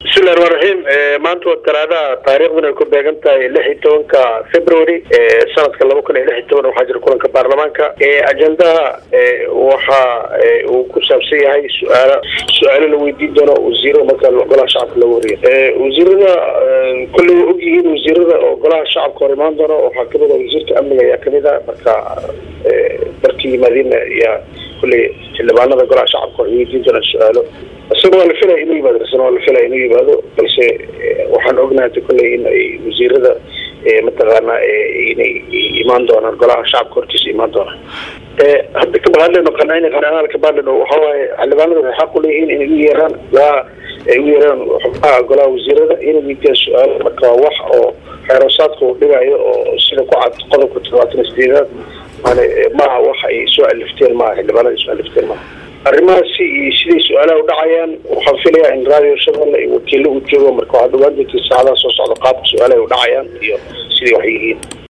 bismillahi ramaan raxiim maanta waa talaadaha taariikhduna ay ku beegan tahay lix iyo tobanka february sanadka laba kun iyo lix iyo toban waxaa jira kulanka baarlamaanka ajendaha waxa uu ku saabsan yahay su-aala su-aalo la weydiin doono wasiiro marka golaha shacabka lagu horiyo wasiirada kolley way og yihiin wasiirada oo golaha shacabka hor imaan doono waxaa kamid a wasiirka amniga ayaa kamid a marka markii yimaadeen ayaa kolley xildhibaanada golaha shacabka waxay weydiin doonaan su-aalo isaga waa la filaya inuu yimaado isna waa la filaya inuu yimaado balse waxaan ognahay kolley in ay wasiirada mataqaana inay imaan doonaan golaha shacabka hortiisa imaan doonaan hadda kabahadleno qanacin qanacnaal kabahadleno waxa waaye xildhibaanada waxay xaq u leeyihiin inay u yeeraan golaha ay u yeeraan xubnaha golaha wasiirada inay weydiiyaan su-aalo marka waa wax oo xeerosaadka uu dhigayo oo sida ku cad qodobka todobaatan sideedaad mane maaha wax ay soo alifteen maaha xildhibaanada ay soo alifteen maaha arrimahaasi iyo siday su-aalaha udhacayaan waxaan filayaa in radio shabeelle iyo wakiilo u joogo marka waxaad ogaan doontiin saacadaha soo socda qaabka su-aalaha udhacayaan iyo siday wax yihiin